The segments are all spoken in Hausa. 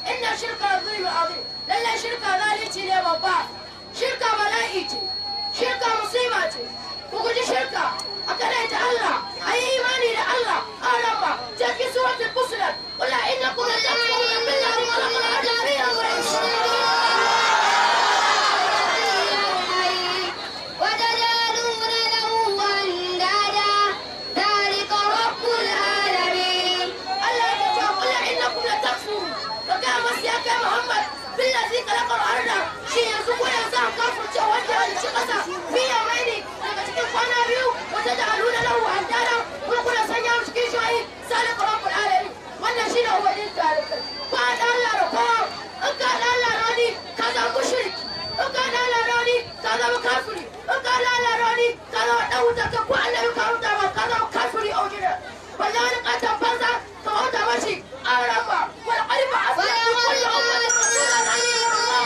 inna shirka zulmi azim lalle shirka zalunci ne babba shirka bala'i ce shirka musiba ce ku guji shirka a kadaita Allah a yi imani da Allah a ramba cikin suratul fusilat qul innakum la takfuruna billahi wa laqad ajabina وتجعلون له أندادا ذلك رب العالمين Allah ya ce qul innakum la takfurun ka ga masu ya kai Muhammad billazi khalaqal arda shi yanzu ko yanzu an kafirce wanda ya ci kasa biya mai ne daga cikin kwana biyu wata da aluna lahu andada kuma kuna sanya mu cikin shoyi salika rabbul alamin wannan shi ne ubangin tarikai ba da Allah da kowa in ka da Allah da wani ka zama mushriki in ka da Allah da wani ka zama kafiri in ka da Allah da wani ka zama dan wuta ka ko annabi ka wuta ba ka zama kafiri a wajen wallahi wani katon banza ka wuta mashi a rama wani ƙarfi a fiye da kullum ummatin rasulan an yi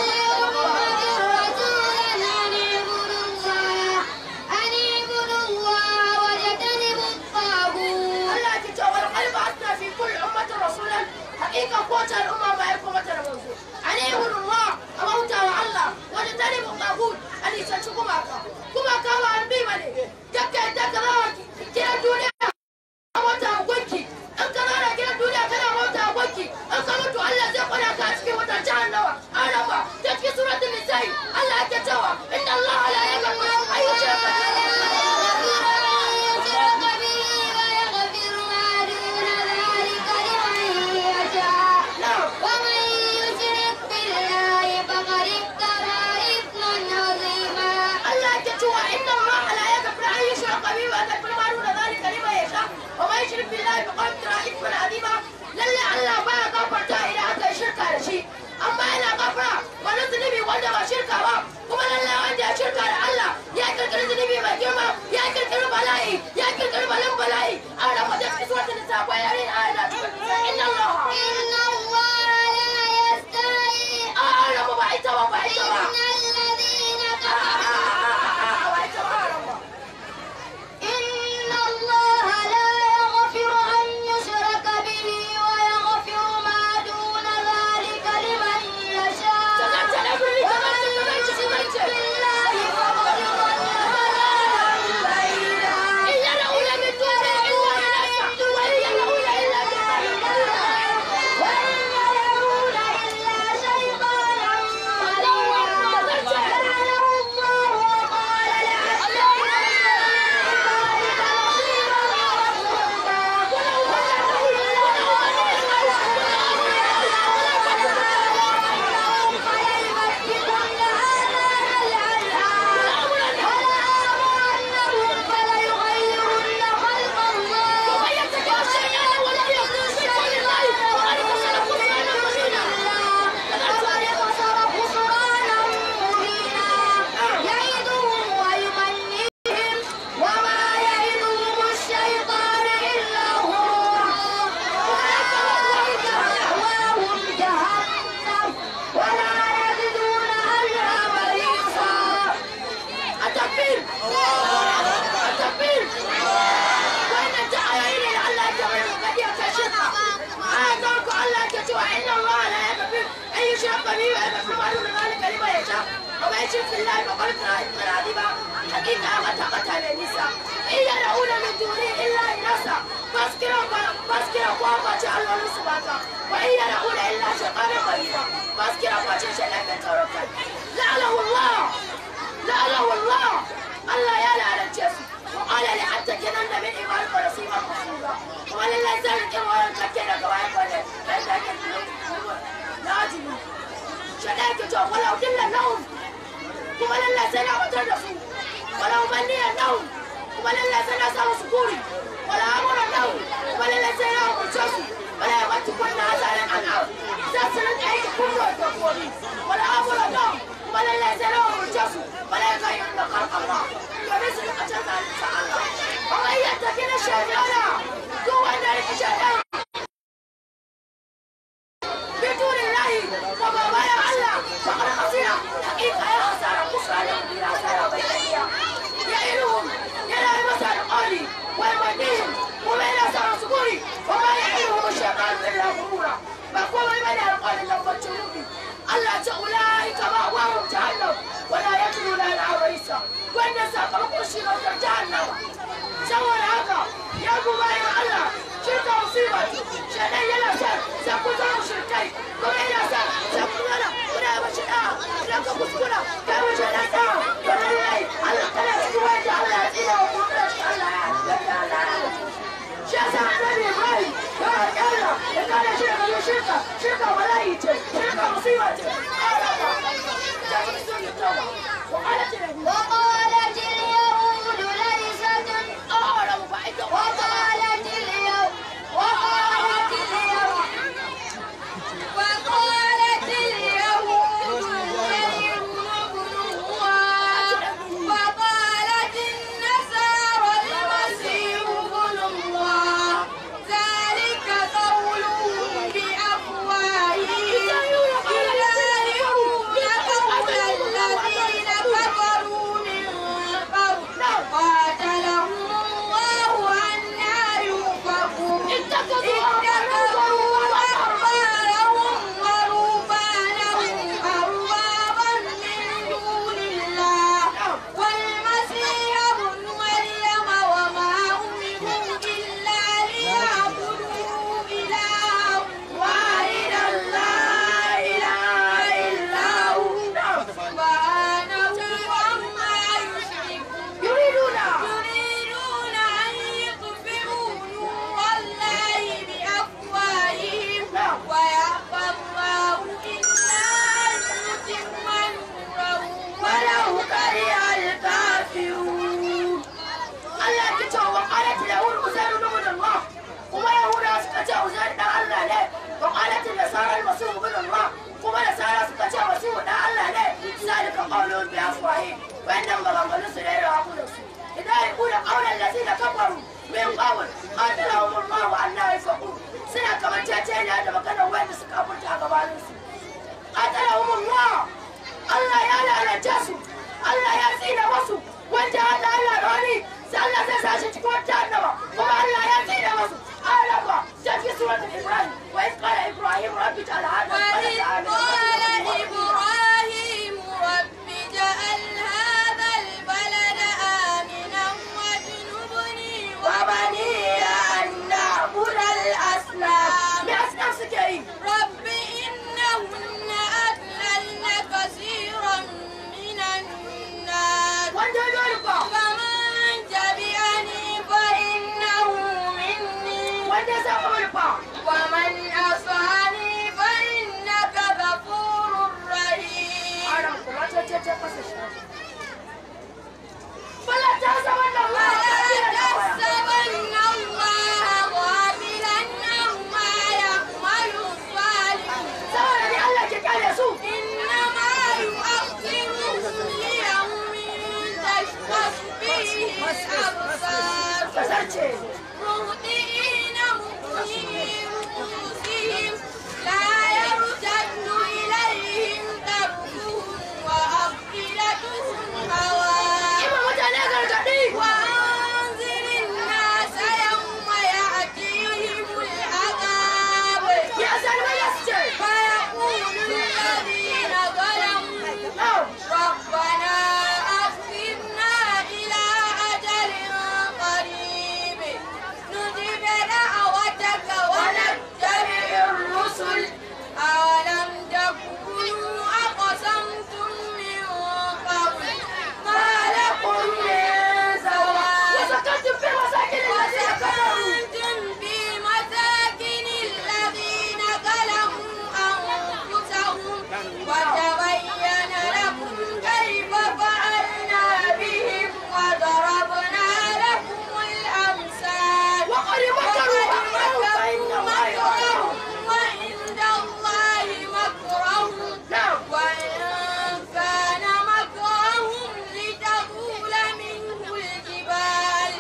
Allah ki ce wani ƙarfi a suna fi kullum ummatin rasulan haƙiƙa kowace al'umma ba ya kuma tara manzo an yi gudun ruwa a bauta wa Allah wani tare mu ƙagut a nisanci gumaka gumaka ba an bi ba ne dakka dakka za wa kiran duniya a wata gunki in ka zara gidan duniya kana wata gunki in ka mutu Allah zai kwana ka a cikin wata jahannama an raba ta cikin suratul nisa'i Allah yake cewa inna Allah la yaghfiru an yushraka ومن يشرك بالله فقد افترى إثما عظيما Allah yake cewa inna Allah la yaghfiru an yushraka bihi wa yaghfiru ma duna dhalika liman yasha wa man yushrik billahi faqad iftara ithman azima lalle Allah baya gafarta idan aka yi shirka da shi amma yana gafara wani zunubi wanda ba shirka ba kuma lalle wanda ya shirka da Allah ya kirkiri zunubi mai girma ya kirkiri bala'i ya kirkiri balan bala'i a ramadan cikin suratul nisa bayanin ayat inna Allah إن الله لا يستحي a rama ba ita ba ba ita ba إن الذين a كفروا ba ita ba rama إن الله لا يغفر أن يشرك به ويغفر ما دون ذلك لمن يشاء ومن يشرك بالله فقد ضل ضلالا بعيدا إن يدعون من دونه إلا إناثا وإن يدعون إلا شيطانا وإن يدعون إلا شيطانا مريدا لعنه الله وقال ومن يتبع الشيطان ولا يخلو شيطان الله فقد خسر خسرانا مبينا وما يعدهم الشيطان إلا غرورا أولئك مأواهم جهنم ولا يجدون عنها محيصا التكبير التكبير وإن التعايين لعل يجمع قد يكشفها آتاك الله تتوى إن الله لا يغفر أن يشرك به ويغفر ما دون ذلك لمن يشاء ومن يشرك بالله فقد افترى إثما عظيما حقيقة قد قتل النساء إن يدعون من دونه إلا إناثا فاسكروا فاسكروا وما جعلوا له سباتا وإن يدعون إلا شيطانا مريدا فاسكروا ما جعلوا له توكل لعنه الله لعنه الله الله يا لعنة جسم وقال لأتكنن من إيمان ونصيبا مفروضا وقال لا ذلك ولا تكن كواي ولا لا ذلك لازم شدائك جو ولو دل لهم وقال لا سنا وترسوا ولو مني لهم وقال لا سنا سوا سكوري ولا أمر لهم وقال لا سنا وترسوا ولا يمت كنا عزالا عن عون ساسنا أي كل وتقولي ولا أمر لهم وقال لا سنا وترسوا ولا يغيرن خلق الله ومثل أجل ذلك الله ومن يتكل الشيطان هو ذلك الشيطان بدون الله وما بايع الله فقد خسر حقيقة يا خسارة خسران بلا خسارة بينية يعينهم يلا مثل قالي ويمنيهم وبين أسر سكوري وما يعينهم الشيطان إلا غرورا فقوم من القول لقد Allah ya tsina masu wanda Allah Allah da wani sai Allah zai sa shi cikin wata annaba kuma Allah ya tsina masu alaba sai fi suratul Ibrahim wa iz qala Ibrahim rabbi ja'al hadha وإذ al-balada قال aminan إبراهيم رب اجعل هذا البلد آمنا واجنبني وبني أن نعبد الأصنام بأصنام سكين رب إنهن أضللن كثيرا من الناس وانت يدورك فمن تبعني فإنه مني وانت سأقولك ومن عصاني فإنك غفور رحيم أنا كما تتجه فلا تحسبن الله ولا غافلا تحسبن الله غافلا عما يعمل الظالمون saboda ni Allah ke kare su إنما يؤخرهم ليوم تشخص فيه الأبصار kasance مهطئين مقنعي رؤوسهم لا يرتد إليهم طرفهم وأفئدتهم هواء ima mutane gargaɗi وأنذر الناس يوم يأتيهم العذاب ya zalmai ya su ce فيقول الذين ظلموا na'am ربنا أخرنا إلى أجل قريب نجب دعوتك ونتبع الرسل أولم تكونوا أقسمتم من قبل ما لكم من زوال وسكنتم في مساكن الذين كفروا وسكنتم في مساكن الذين ظلموا أنفسهم وتبين لكم كيف فعلنا بهم وضربنا لكم الأمثال وقد مكروا وقد مكروا فإن الله مكرهم يعلم وعند الله مكرهم نعم وإن كان مكرهم لتزول منه الجبال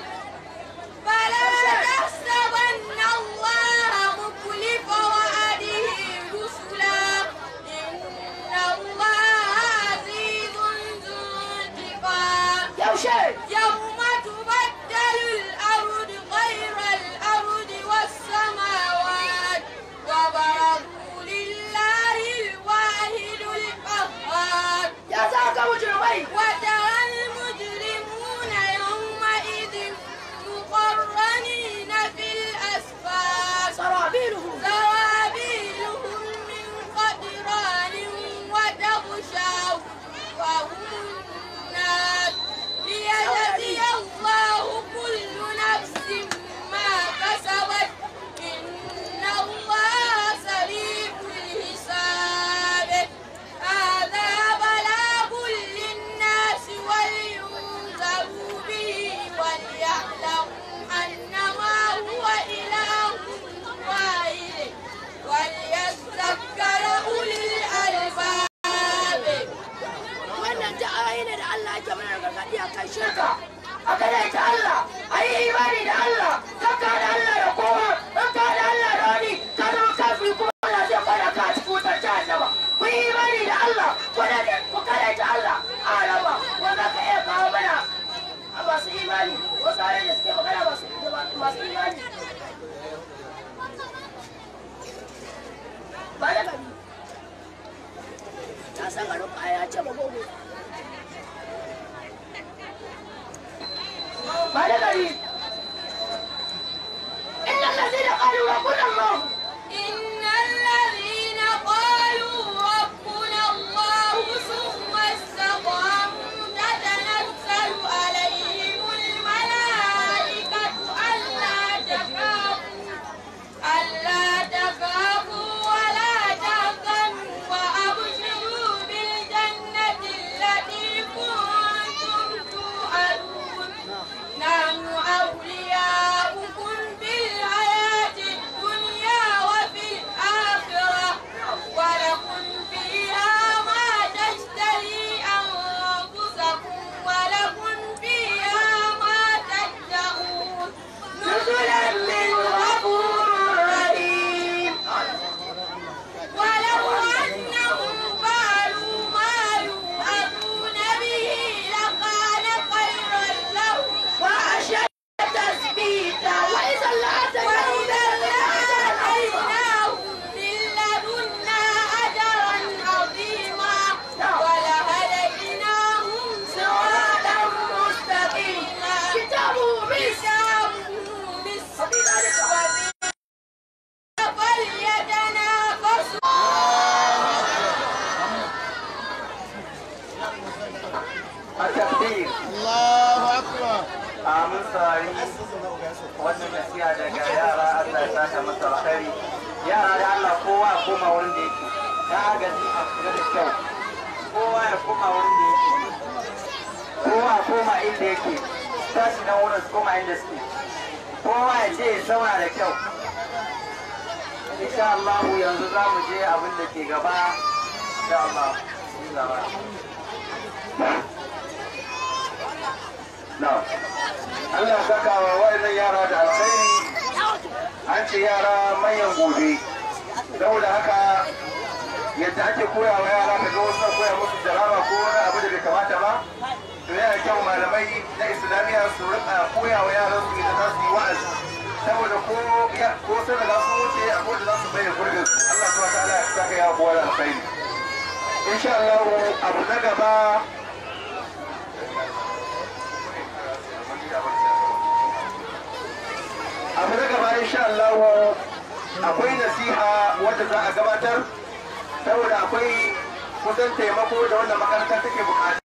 فلا تحسبن الله مخلف وعده رسلا إن الله عزيز ذو انتقام yaushe يوم تبدل الأرض غير الأرض والسماوات وبرزوا لله الواحد القهار ya za ka mujrimai وترى المجرمون يومئذ مقرنين في الأسفار sarabiluhum سرابيلهم من قطران وتغشى وهم الناس ليجزي الله كل نفس ما كسبت إن الله سريع الحساب هذا بلاغ للناس ولينذروا به وليعلموا أنما هو إله واحد وليذكر أولي الألباب wannan ta ayi ne da Allah yake mana gargaɗi a kan shirka a kada ta Allah a yi imani da Allah kakka da Allah da kowa kakka da Allah da wani ka zama kafin kuma Allah zai fara ka a cikin wutar jahannama ku yi imani da Allah kuna da ku kada ta Allah a raba wanda ka iya kawo mana a masu imani wasu ayoyi da suke magana masu masu imani ba da gani ta san garin ba ya ce ba gobe ba da mun saurari wannan nasiha daga yara Allah ya saka masa alkhairi yara da Allah kowa ya koma wurin da yake ta agaji a kula da kyau kowa ya koma wurin da yake kowa ya koma inda yake tashi nan wurin su koma inda suke kowa ya je ya zauna da kyau insha Allah yanzu za mu je abin da ke gaba insha Allah Na'am. Allah saka wa wayannan yara da alkhairi an ce yara manyan gobe saboda haka yadda ake koya wa yara ka ga wasu koya musu jaraba ko wani abu da bai kamata ba to yana kyau malamai na islamiyya su rika koya wa yaran su da za su yi wa'azi saboda ko ko sai da su wuce a ko da za su bayyana gurbin su Allah subhanahu wa ta'ala ya saka ya kowa da alkhairi insha Allah abu na gaba abu na gaba insha Allah akwai nasiha wadda za a gabatar saboda akwai kusan taimako da wannan makaranta take bukata